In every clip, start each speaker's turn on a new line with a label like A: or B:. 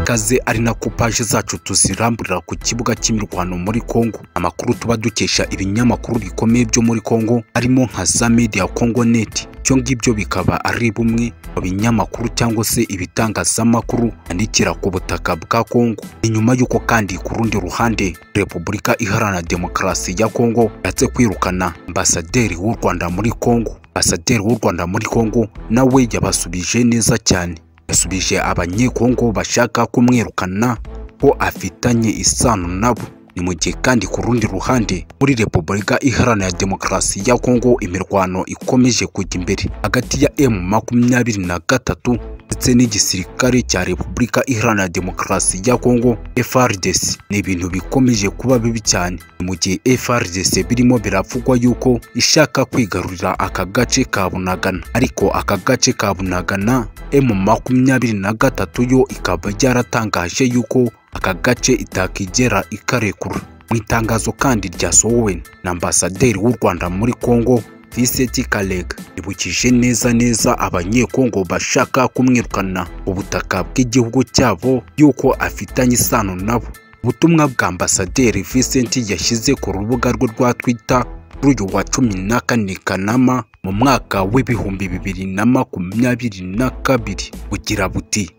A: ikaze ari na paji zacu tuziramburira ku kibuga cy'imirwano muri Congo amakuru tuba dukesha ibinyamakuru bikomeye byo muri Congo arimo nka za media Congo net ibyo ngibyo bikaba ari bumwe mu binyamakuru cyangwa se ibitangazamakuru yandikira ku butaka bwa Congo ni nyuma y'uko kandi ku rundi ruhande Repubulika Iharanira Demokarasi ya Congo yatse kwirukana ambasaderi w'u Rwanda muri Congo ambasaderi w'u Rwanda muri Congo nawe yabasubije neza cyane yasubije abanyekongo bashaka kumwirukana ko afitanye isano nabo ni mu gihe kandi ku rundi ruhande muri repubulika iharanira demokarasi ya kongo imirwano ikomeje kujya imbere hagati ya emu makumyabiri na gatatu ndetse n'igisirikare cya repubulika iharanira demokarasi ya kongo FRDC ni ibintu bikomeje kuba bibi cyane ni mu gihe FRDC birimo biravugwa yuko ishaka kwigarurira aka gace ka bunagana ariko aka gace ka bunagana emu makumyabiri na gatatu yo ikaba yaratangaje yuko aka gace itakigera ikarekura mu itangazo kandi ryasohowe na ambasaderi w'u rwanda muri congo viseti kalega ribukije neza neza abanyekongo bashaka kumwirukana ubutaka bw'igihugu cyabo yuko afitanye isano nabo ubutumwa bwa ambasaderi Vincent yashyize ku rubuga rwe rwa Twitter kuri uyu wa cumi na kane kanama mu mwaka w'ibihumbi bibiri na makumyabiri na kabiri bugira buti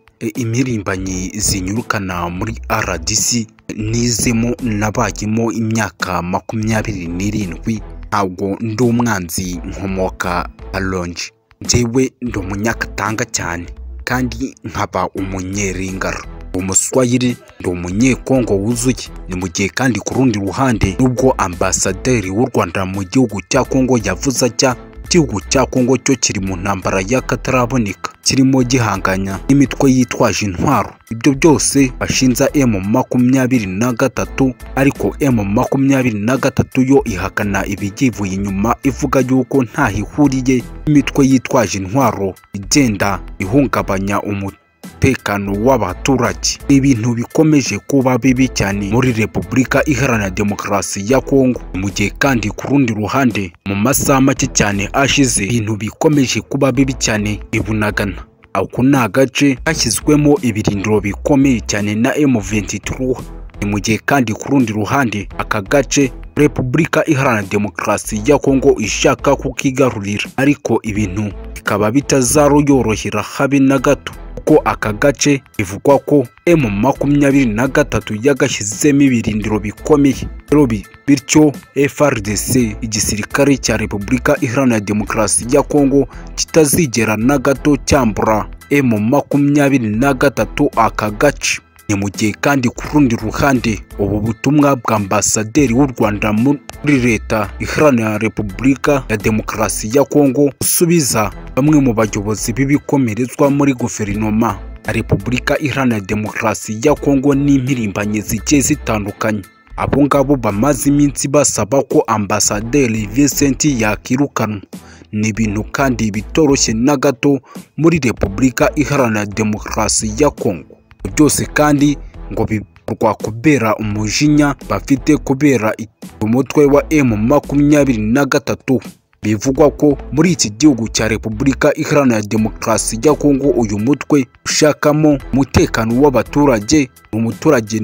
A: imirimbanyi zinyurukana muri RDC nizemo nabayemo imyaka makumyabiri n'irindwi ntabwo ndi umwanzi nkomoka alonje njyewe ndi umunyakatanga cyane kandi nkaba umunyeringaro umuswayiri ndi umunyekongo wuzuye ni mu gihe kandi ku rundi ruhande nubwo ambasaderi w'u Rwanda mu gihugu cya Kongo yavuze ajya igihugu cya Kongo cyo kiri mu ntambara y'akataraboneka kirimo gihanganya n'imitwe yitwaje intwaro ibyo byose bashinza M makumyabiri na gatatu ariko M makumyabiri na gatatu yo ihakana ibigivuye inyuma ivuga yuko ntaho ihuriye n'imitwe yitwaje intwaro igenda ihungabanya umutekano w'abaturage ni ibintu bikomeje kuba bibi cyane muri repubulika iharanira demokarasi ya kongo mu gihe kandi ku rundi ruhande mu masaha make cyane ashize ibintu bikomeje kuba bibi cyane bibunagana ako ni agace kashyizwemo ibirindiro bikomeye cyane na M23 ni mu gihe kandi ku rundi ruhande aka gace repubulika iharanira demokarasi ya kongo ishaka kukigarurira ariko ibintu bikaba bitazaruyorohera habe na gato kuko aka gace bivugwa ko M makumyabiri na gatatu yagashyizemo ibirindiro bikomeye bityo FRDC igisirikare cya Repubulika Iharanira Demokarasi ya Kongo kitazigera na gato cyambura M makumyabiri na gatatu aka gace ni mu gihe kandi ku rundi ruhande ubu butumwa bwa ambasaderi w'u Rwanda muri leta iharanira repubulika ya demokarasi ya Kongo usubiza bamwe mu bayobozi b'ibikomerezwa muri guverinoma ya repubulika iharanira demokarasi ya Kongo n'impirimbanyi zigiye zitandukanye abo ngabo bamaze iminsi basaba ko ambasaderi Vincent yakirukanwa ni ibintu kandi bitoroshye na gato muri repubulika iharanira demokarasi ya Kongo byose kandi ngo bikorwa kubera umujinya bafite kubera umutwe wa M makumyabiri na gatatu bivugwa ko muri iki gihugu cya Repubulika Iharanira Demokarasi ya Kongo uyu mutwe ushakamo umutekano w'abaturage umuturage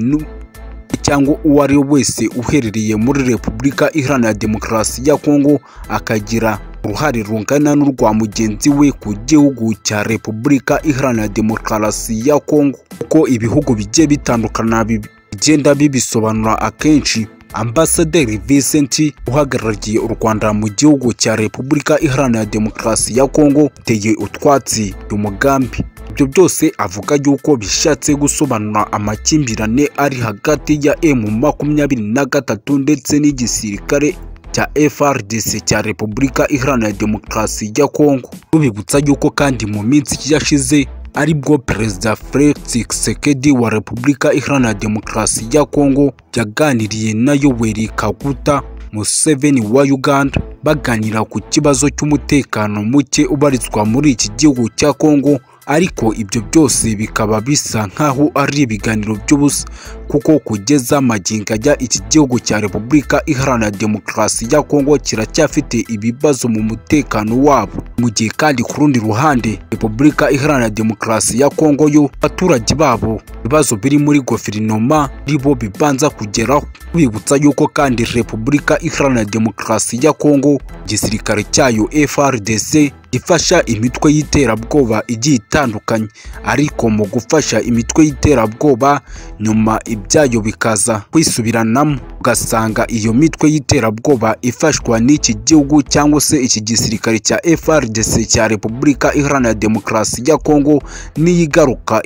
A: cyangwa uwo ari we wese uherereye muri Repubulika Iharanira Demokarasi ya Kongo akagira uruhare rungana n'urwa mugenzi we ku gihugu cya Repubulika Iharanira Demokarasi ya Kongo uko ibihugu bigiye bitandukana bigenda bibisobanura akenshi Ambasaderi Vincent uhagarariye u Rwanda mu gihugu cya Repubulika Iharanira Demokarasi ya Kongo teye utwatsi umugambi ibyo byose avuga yuko bishatse gusobanura amakimbirane ari hagati ya M makumyabiri na gatatu ndetse n'igisirikare cya FRDC cya Repubulika Iharanira Demokarasi ya Kongo tubibutsa yuko kandi mu minsi yashize aribwo Perezida Felix Tshisekedi wa Repubulika Iharanira Demokarasi ya Kongo yaganiriye na Yoweri Kaguta Museveni wa Uganda baganira ku kibazo cy'umutekano muke ubarizwa muri iki gihugu cya Kongo ariko ibyo byose bikaba bisa nk'aho ari ibiganiro by'ubusa kuko kugeza magingo ajya iki gihugu cya repubulika iharanira demokarasi ya kongo kiracyafite ibibazo mu mutekano wabo mu gihe kandi ku rundi ruhande repubulika iharanira demokarasi ya kongo yo abaturage babo ibibazo biri muri guverinoma ribo bibanza kugeraho bibutsa yuko kandi repubulika iharanira demokarasi ya kongo igisirikare cyayo frdc ifasha imitwe y'iterabwoba igiye itandukanye ariko mu gufasha imitwe y'iterabwoba nyuma ibyayo bikaza kwisubiranamo ugasanga iyo mitwe y'iterabwoba ifashwa n'iki gihugu cyangwa se iki gisirikare cya FRDC cya Repubulika Iharanira Demokarasi ya Kongo n'iyigaruka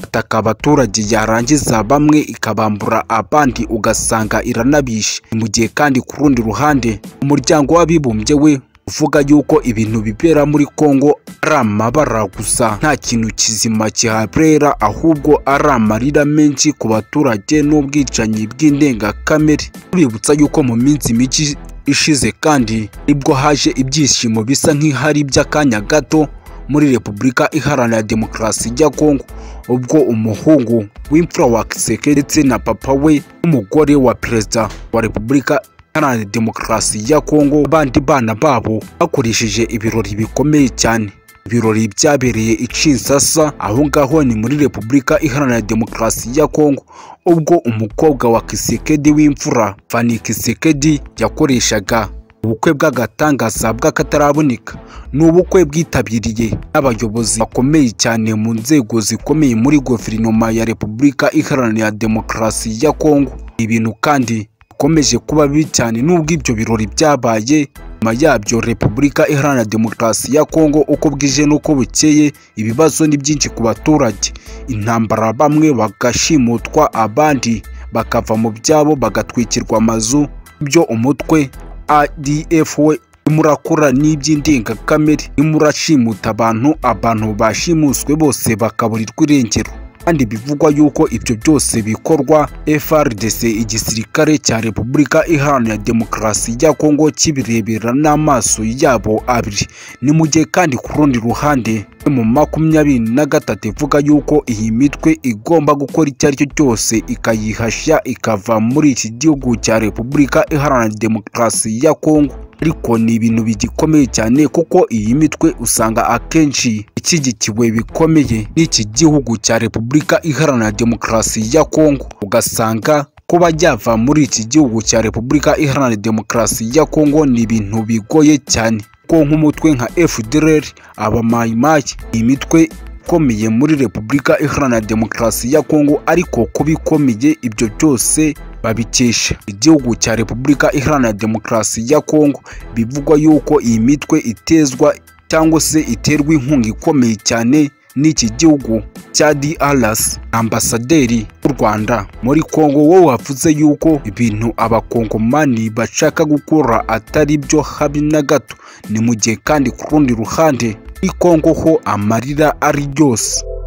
A: ataka abaturage yarangiza bamwe ikabambura abandi ugasanga iranabishe mu gihe kandi ku rundi ruhande umuryango w'abibumbye we uvuga yuko ibintu bibera muri Kongo ari amabara gusa nta kintu kizima kihabera ahubwo ari amarira menshi ku baturage n'ubwicanyi bw'indengakamere tubibutsa yuko mu minsi mike ishize kandi nibwo haje ibyishimo bisa nk'ihari by'akanya gato muri Repubulika Iharanira Demokarasi ya Kongo ubwo umuhungu w'imfura wa Kisekedi ndetse na papa we n'umugore wa perezida wa Repubulika iharanira demokarasi ya kongo abandi bana babo bakoresheje ibirori bikomeye cyane ibirori byabereye i Kinshasa aho ngaho ni muri Repubulika Iharanira Demokarasi ya Kongo ubwo umukobwa wa Kisekedi w'imfura Fanny Kisekedi yakoreshaga ubukwe bw'agatangaza bw'akataraboneka ni ubukwe bwitabiriye n'abayobozi bakomeye cyane mu nzego zikomeye muri guverinoma ya Repubulika Iharanira Demokarasi ya Kongo ibintu kandi bikomeje kuba bibi cyane n'ubwo ibyo birori byabaye nyuma yabyo repubulika iharanira demokarasi ya kongo uko bwije n'uko bukeye ibibazo ni byinshi ku baturage intambara bamwe bagashimutwa abandi bakava mu byabo bagatwikirwa amazu ibyo umutwe adf we murakora n'iby'indengakamere nimurashimuta abantu abantu bashimuswe bose bakaburirwa irengero kandi bivugwa yuko ibyo byose bikorwa FRDC igisirikare cya Repubulika Iharanira Demokarasi ya Kongo kibirebera n'amaso yabo abiri ni mu gihe kandi ku rundi ruhande mu makumyabiri na gatatu ivuga yuko iyi mitwe igomba gukora icyo ari cyo cyose ikayihashya ikava muri iki gihugu cya Repubulika Iharanira Demokarasi ya Kongo ariko ni ibintu bigikomeye cyane kuko iyi mitwe usanga akenshi ishyigikiwe bikomeye n'iki gihugu cya repubulika iharanira demokarasi ya kongo ugasanga kuba yava muri iki gihugu cya repubulika iharanira demokarasi ya kongo ni ibintu bigoye cyane ko nk'umutwe nka fdr abamayimayi iyi mitwe ikomeye muri repubulika iharanira demokarasi ya kongo ariko kuba ikomeye ibyo byose babikesha igihugu cya repubulika iharanira demokarasi ya kongo bivugwa yuko iyi mitwe itezwa cyangwa se iterwa inkunga ikomeye cyane n'iki gihugu cya DRC ambasaderi w'u Rwanda muri Kongo wowe wavuze yuko ibintu abakongomani bashaka gukora atari byo habi na gato ni mu gihe kandi ku rundi ruhande i Kongo ho amarira ari yose